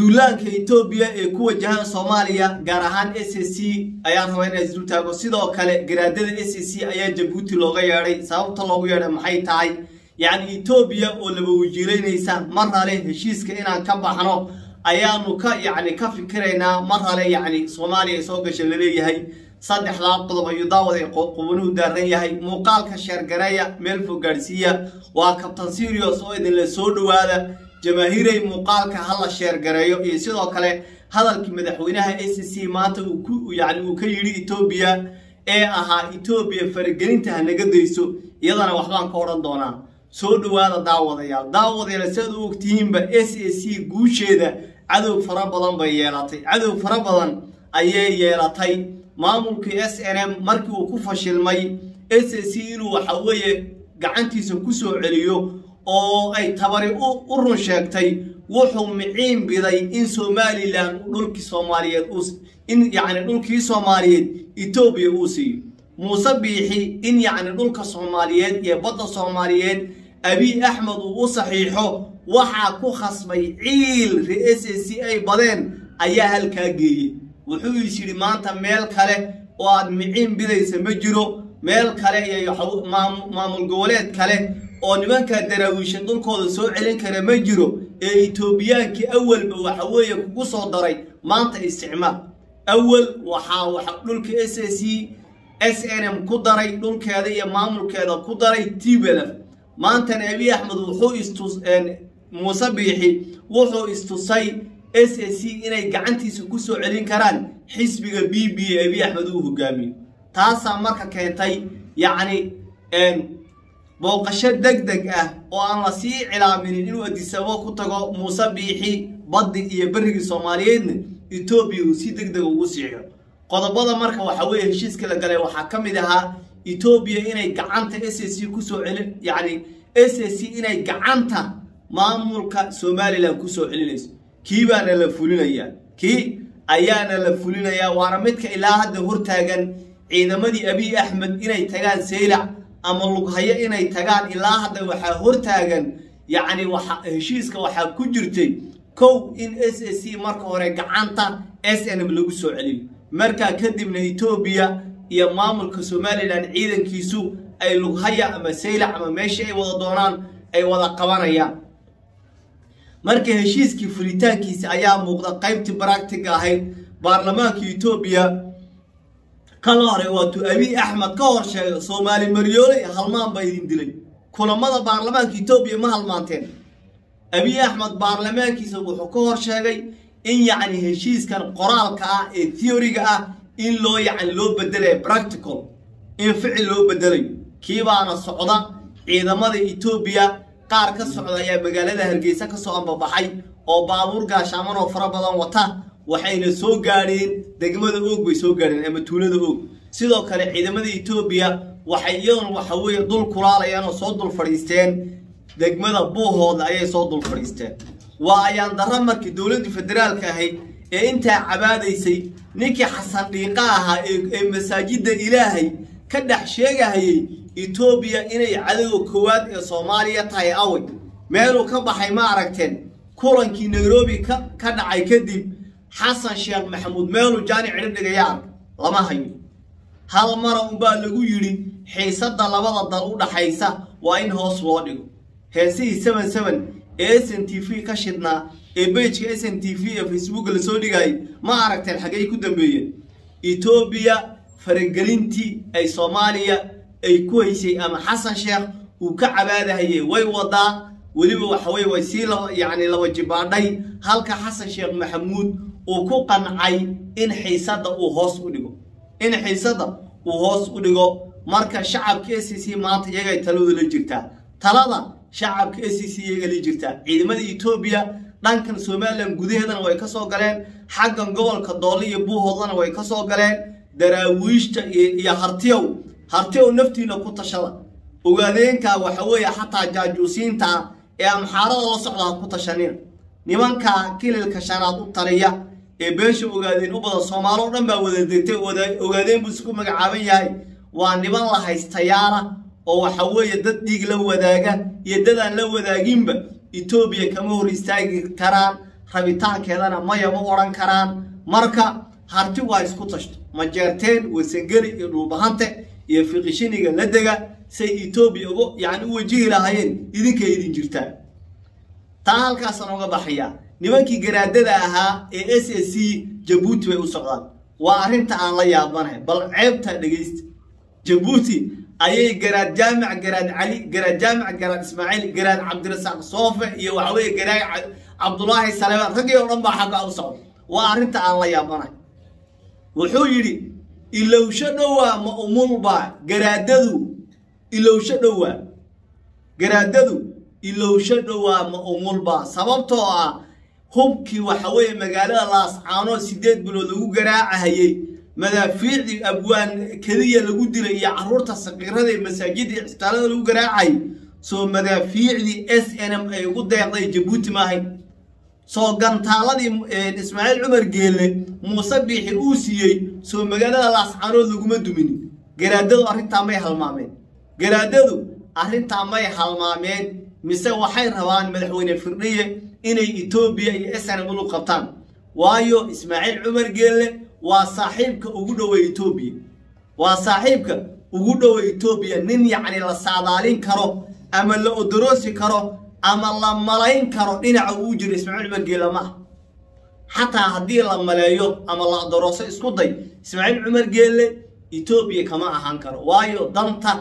duulaanka etoobiya ee ku wajahan soomaaliya gaar ahaan s c ayaan rabaa inaa isdul taago sidoo kale garaadada s c ayaa jabuuti looga yeedhay sababta loogu yeedhay maxay tahay yacni etoobiya oo laba wajiilaynaysa mar hale heshiiska inaan ka baxno ayaanu ka yacni ka fikiraynaa mar hale yacni soomaaliya soo gasha laleeyahay saddexdaa qodob ayuu daawad ee qubanuhu daaran yahay muuqaalka sheergareeya meel fog gaadhsiiya waa kabtan sirios oo idinla soo dhowaada jamaahiirey muuqaalka hala sheergareeyo iyo sidoo kale hadalkii madaxweynaha s c maanta yani uu ka yidhi etoobiya ee ahaa etoobiya faragelinta hanaga dayso iyadana waxbaan ka odhan doonaa soo dhowaada daawadayaal daawadayaal siaad u ogtihiinba s a c guusheeda cadow fara badan bay yeelatay cadow fara badan ayay yeelatay maamulkii s n m markii uu ku fashilmay s a c inuu waxa weeye gacantiisa ku soo celiyo oo ay tabari u run sheegtay wuxuu miciin biday in somalilan dhulkii soomaaliyeed in yacni dhulkii soomaaliyeed etoobiya uu siiyo muuse biixi in yacni dhulka soomaaliyeed iyo badda soomaaliyeed abiy axmed uu u saxiixo waxaa ku khasbay ciil re-s a c ay badeen ayaa halkaa geeyey wuxuu is yidhi maanta meel kale oo aad miciin bidaysa ma jiro meel kale iyo maamul goboleed kale oo nimankaa daraawiisha dhulkooda soo celin kara ma jiro ee etoobiyaankii awalba waxa weeye kugu soo daray maanta isticmaal awal waxaa waxa dhulka s a c s n m ku daray dhulkeeda iyo maamulkeeda ku daray tblf maantana abiy axmed wuxuu istus muuse biixi wuxuu istusay s a c inay gacantiisa ku soo celin karaan xisbiga b b e abiy axmed uu hogaamiyo taasaa marka keentay yacni booqasho deg deg ah oo aan la sii cilaaminin inuu adisabo ku tago muuse biixi baddi iyo berrigii soomaaliyeedna etoobiya uu si deg deg ugu siiyo qodobada marka waxa weeye heshiiska la galay waxaa ka mid ahaa etoobiya inay gacanta s a c kusoo celin yacni s a c inay gacanta maamulka somalilan kusoo celinayso kii baana la fulinayaa kii ayaana la fulinayaa waana midka ilaa hadda hortaagan ciidamadii abiy axmed inay tagaan saylac ama lughayo inay tagaan ilaa hadda waxaa hortaagan yacni waxa heshiiska waxaa ku jirtay kow in s a c marka hore gacanta s n m lagu soo celiyo markaa kadibna etoobiya iyo maamulka somalilan ciidankiisu ay lughaya ama saylac ama meeshii ay wada doonaan ay wada qabanayaan marka heshiiskii fulitaankiisa ayaa muuqda qaybtii baractiga ahayd baarlamaanka etoobiya kala hore waatuu abiy axmed ka hor sheegay soomaali maryoole iyo halmaan baa idin dilay kulamada baarlamaanka etoobiya ma halmaanteen abiy axmed baarlamaankiisa wuxuu ka hor sheegay in yacni heshiiskan qoraalka ah ee theoryga ah in loo yacni loo bedelayo practical in ficil loo bedelayo kii baana socda ciidamada etoobiya qaar ka socda ayaa magaalada hargeysa ka soo ambabaxay oo baabuur gaashaaman oo fara badan wata waxayna soo gaadheen degmada oog bay soo gaadheen ama tuulada oog sidoo kale ciidamada etoobiya waxay iyaduna waxa weeye dul kulaalayaan oo soo dul fadhiisteen degmada buuhooda ayay soo dul fadhiisteen waa ayaan darra markii dowladdii federaalka ahayd ee intaa cabaadaysay ninkii xasan dhiiqa ahaa ee masaajidda ilaahay ka dhex sheegahayay etoobiya inay cadowga koowaad ee soomaaliya tahay away meeluu ka baxay ma aragteen kulankii nairobi ka dhacay kadib xasan sheekh maxamuud meeluu jaani cidho dhigaya arg lama hayo hal mara unbaa lagu yidhi xiisadda labada dal u dhaxaysa waa in hoos loo dhigo heesihii seven seven ee s n t v ka shidnaa ee bejka s n t v ee facebooka lasoo dhigayay ma aragteen xaggay ku dambeeyeen etoobiya faragelintii ay soomaaliya ay ku haysay ama xasan sheekh uu ka cabaadahayey way wadaa weliba waxaweye way sii yacni laba jibaadhay halka xasan sheekh maxamuud uu ku qancay in xiisadda uu hoos u dhigo in xiisadda uu hoos u dhigo marka shacabka s c maanta iyagay taladu la jirtaa talada shacabka s c iyaga la jirtaa ciidamada etoobiya dhankan somalilan gudaheedana way ka soo galeen xaggan gobolka doole iyo buuhoodlana way ka soo galeen daraawiishta iyo hartiyow hartiyow naftiina ku tashada ogaadeenka waxa weeye xataa jaajuusiinta ah ee amxaarada la socda ha ku tashanina nimanka kililka shanaad u taliya ee beesha ogaadeen u badan soomaalo dhan baa wada degtay ogaadeen buu isku magacaaban yahay waa niman la haystayaala oo waxa weeye dad dhiig la wadaaga iyo dad aan la wadaaginba etoobiya kama hor istaagi karaan rabitaankeedana mayaba odhan karaan marka harti waa isku tashto majeerteen wasangeli iyo dhulbahante iyo fiqishiniga la dega say etoobiya ugu yani u wajihi lahaayeen idinkay idin jirtaa taa halkaasaan uga baxayaa nimankii garaadada ahaa ee s s c jabuuti bay u socdaan waa arrinta aan la yaabanahay bal ceebta dhegaysta jabuuti ayay garaad jaamic garaad cali garaad jaamic garaad ismaaciil garaad cabdirasaaq soofe iyo waxaweye garaad cabdulaahi saleebaan raggii oo dhan baa xagga u socda waa arrinta aan la yaabanahay wuxuu yidhi ilowsho dhowaa ma umulbaa garaadadu ilowsho dhowaa garaadadu ilowsho dhowaa ma umulbaa sababtoo ah hubkii waxa weeye magaalada laascaanood sideed bilood lagu garaacahayey madaafiicdii abwaan keliya lagu dilay iyo caruurta sakiirada ee masaajidda iyo cisbitaalada lagu garaacayay soo madaafiicdii s n m ay ugu deeqday jabuuti maahayn soo gantaaladii ismaaciil cumar geelle muuse biixi uu siiyey soo magaalada laascaanood laguma duminin garaadadu arrintaa may halmaameen garaadadu arrintaa may halmaameen mise waxay rabaan madaxweyne firdhiye inay etoobiya iyo snm ulu qabtaan waayo ismaaciil cumar geelle waa saaxiibka ugu dhowa etoobiya waa saaxiibka ugu dhowa etoobiya nin yacni la saadaalin karo ama la odoroosi karo ama la malayn karo dhinaca uu jiro ismaaciil cumar geelle ma ah xataa haddii la maleeyo ama la odorooso isku day ismaaciil cumar geelle etoobiya kama ahaan karo waayo danta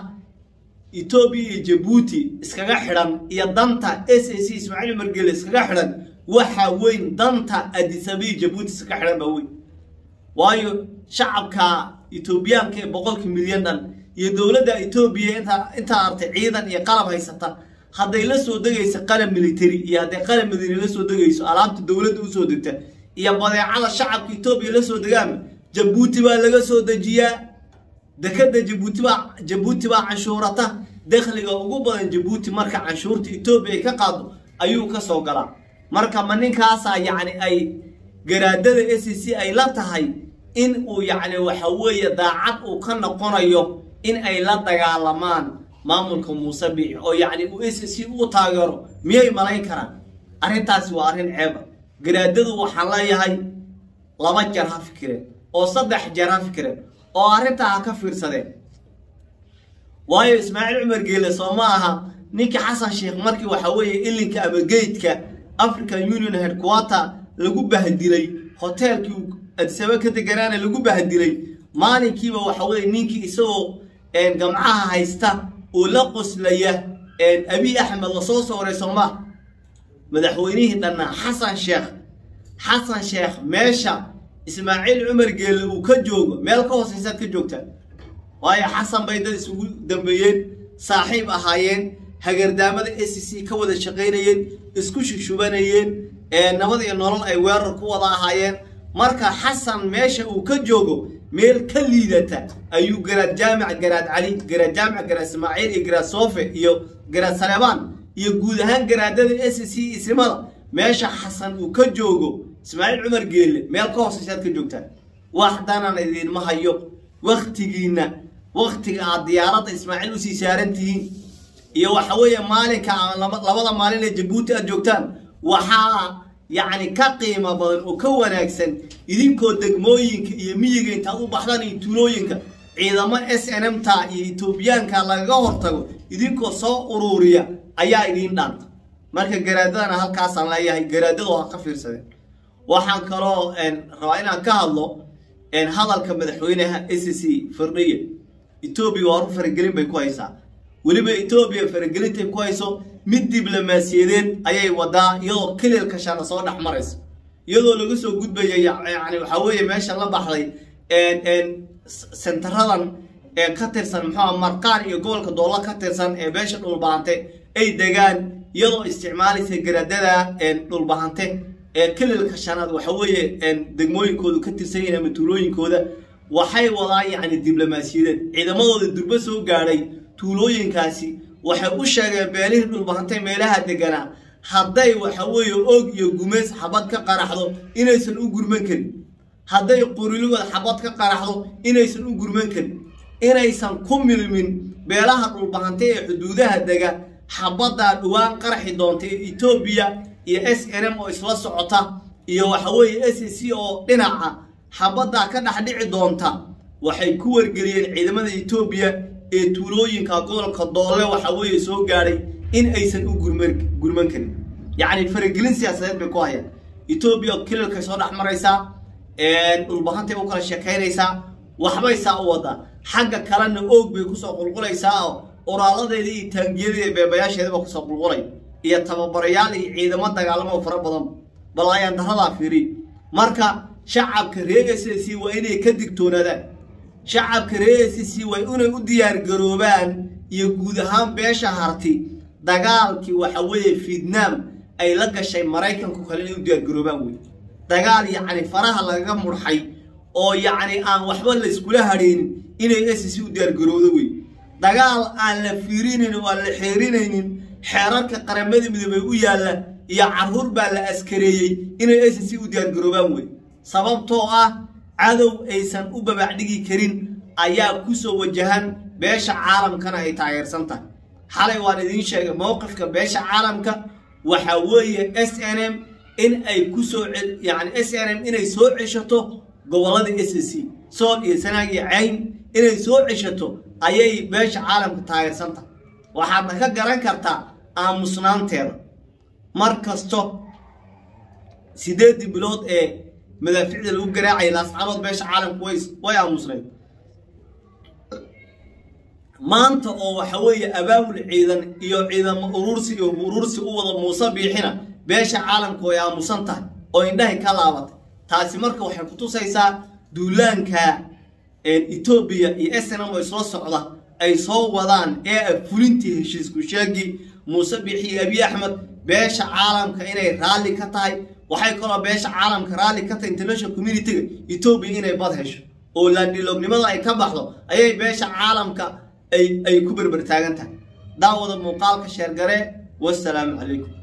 etoobiya iyo jabuuti iskaga xidhan iyo danta s a c ismaaciil cumar geelle iskaga xidhan waxaa weyn danta adisabiya jabuuti iskaga xidhan baa weyn waayo shacabka etoobiyaanka ee boqolka milyan dhan iyo dowladda etoobiya intaa intaa artay ciidan iyo qalab haysata hadday la soo degayso qalab military iyo hadday qalab madani la soo degayso alaabta dowladda usoo degta iyo badeecada shacabka etoobiya la soo degaanba jabuuti baa laga soo dejiyaa dekada jabuuti baa jabuuti baa canshuurata dakhliga ugu badan jabuuti marka canshuurta etoobiya ay ka qaado ayuu ka soo galaa marka ma ninkaasaa yacni ay garaadada s c ay la tahay in uu yacni waxa weeye daacad uu ka noqonayo in ay la dagaalamaan maamulka muuse biixi oo yacni uu s c u taageero miyay malayn karaan arrintaasi waa arrin ceeba garaadadu waxaan leeyahay laba jeer ha fikireen oo saddex jeer ha fikireen oo arrintaa ha ka fiirsadeen waayo ismaaciil cumar geele soo ma aha ninkii xasan sheekh markii waxa weeye ilinka ama geydka african union headquarter lagu bahdilay hoteelkii uu adisaba ka deganaana lagu bahdilay maalinkiiba waxa weye ninkii isagoo gamcaha haysta oo la qoslaya abiy axmed lasoo sooray sooma madaxweynihii dhannaa xasan sheekh xasan sheekh meesha ismaaciil cumar geelle uu ka joogo meel ka hooseysaad ka joogtaa waayo xasan bay dad isugu dambeeyeen saaxiib ahaayeen hagardaamada s c ka wada shaqaynayeen isku shushubanayeen nabad iyo nolol ay weerar ku wada ahaayeen marka xasan meesha uu ka joogo meel ka liidata ayuu garaad jaamic garaad cali garaad jaamic garaad ismaaciil iyo garaad soofe iyo garaad saleebaan iyo guud ahaan garaadada s c ismada meesha xasan uu ka joogo ismaaciil cumar geelle meel ka hooseysaad ka joogtaan wax danan idinma hayo waktigiinna waktiga aad diyaaradda ismaaciil usii saaran tihiin iyo waxa weeye maalinka ama labada maalin ee jabuuti aad joogtaan waxaa yacni ka qiimo badan oo ka wanaagsan idinkoo degmooyinka iyo miyiga intaad u baxdaan iyo tuulooyinka ciidamo s n m ta iyo etoobiyaanka lagaga hortago idinkoo soo uruuriya ayaa idiin dhaanta marka garaadadana halkaasaan leeyahay garaadadu ha ka fiirsadeen waxaan kaloo rabaa inaan ka hadlo hadalka madaxweynaha s c firdhiye etoobiya waa ru faragelin bay ku haysaa weliba etoobiya faragelintay ku hayso mid diblomaasiyadeed ayay wadaa iyadoo kililka shana soo dhex maraysa iyadoo laga soo gudbaya yani waxaa weeye meesha la baxday sentaradan ka tirsan muxuua marqaan iyo gobolka doolla ka tirsan ee beesha dhulbahante ay degaan iyadoo isticmaalaysa garaadada dhulbahante ee kililka shanaad waxa weeye degmooyinkoodu ka tirsan yihiin ama tuulooyinkooda waxay wadaan yacni diblomaasiyadeed ciidamadooda durbo soo gaadhay tuulooyinkaasi waxay u sheegeen beelihii dhulbahantay meelaha deganaa hadday waxa weeye og iyo gumeys xabad ka qaraxdo inaysan u gurman karin hadday quriligooda xabad ka qaraxdo inaysan u gurman karin inaysan ku milmin beelaha dhulbahantay ee xuduudaha dega xabaddaa dhowaan qaraxi doonta ee etoobiya iyo s n m oo isla socota iyo waxa weeye s c oo dhinaca xabaddaa ka dhex dhici doonta waxay ku wargeliyeen ciidamada etoobiya ee tuulooyinka gobolka doole waxa weeye soo gaadhay in aysan u gurman karin yacni faragelin siyaasadeed bay ku hayaan etoobiya kilalkay soo dhex maraysaa dhulbahantay u kala sheekaynaysaa waxbay saa u wadaa xagga kalena oog bay kusoo qulqulaysaa oo oraaladeeda iyo taangiyadeeda iyo beebayaasheedaba kusoo qulqulay iyo tababarayaal iyo ciidamo dagaalamo fara badan bal ayaan daradaa fiiri marka shacabka reer s c waa inay ka digtoonaadaan shacabka reer s c waa inay u diyaargaroobaan iyo guud ahaan beesha harti dagaalkii waxa weeye vietnam ay la gashay maraykanku kale inay u diyaargaroobaan wey dagaal yacni faraha lagaga murxay oo yacni aan waxba layskula hadhaynin inay s c u diyaargarowdo wey dagaal aan la fiirinayn oo aan la xeerinaynin xeerarka qaramada midoobey u yaalla iyo caruur baa la askareeyey inay s c u diyaargaroobaan wey sababtoo ah cadow aysan u babacdhigi karin ayaa kusoo wajahan beesha caalamkana ay taageersan tahay xalay waan idiin sheegay mowqifka beesha caalamka waxa weeye s n m in ay kusoo yani s n m inay soo ceshato gobolada s c sool iyo sanaag iyo cayn inay soo ceshato ayay beesha caalamka taageersan tahay waxaadna ka garan kartaa aamusnaanteeda mar kasto sideedii bilood ee madaaficda lagu garaacaya laascaanood beesha caalamku way aamusnayd maanta oo waxa weeye abaabul ciidan iyo ciidamo urursi iyo urursi u wada muuse biixina beesha caalamku way aamusan tahay oo indhahay ka laabatay taasi marka waxay kutusaysaa duulaanka etoobiya iyo snm oo isla socda ay soo wadaan ee ah fulintii heshiisku sheegii muuse biixi iyo abiy axmed beesha caalamka inay raalli ka tahay waxay kaloo beesha caalamka raalli ka tahay international communitiga etoobiya inay bad hesho oo laandhiloognimada ay ka baxdo ayay beesha caalamka ay ku berber taagan tahay daawada muuqaalka sheergare wasalaamu calaykum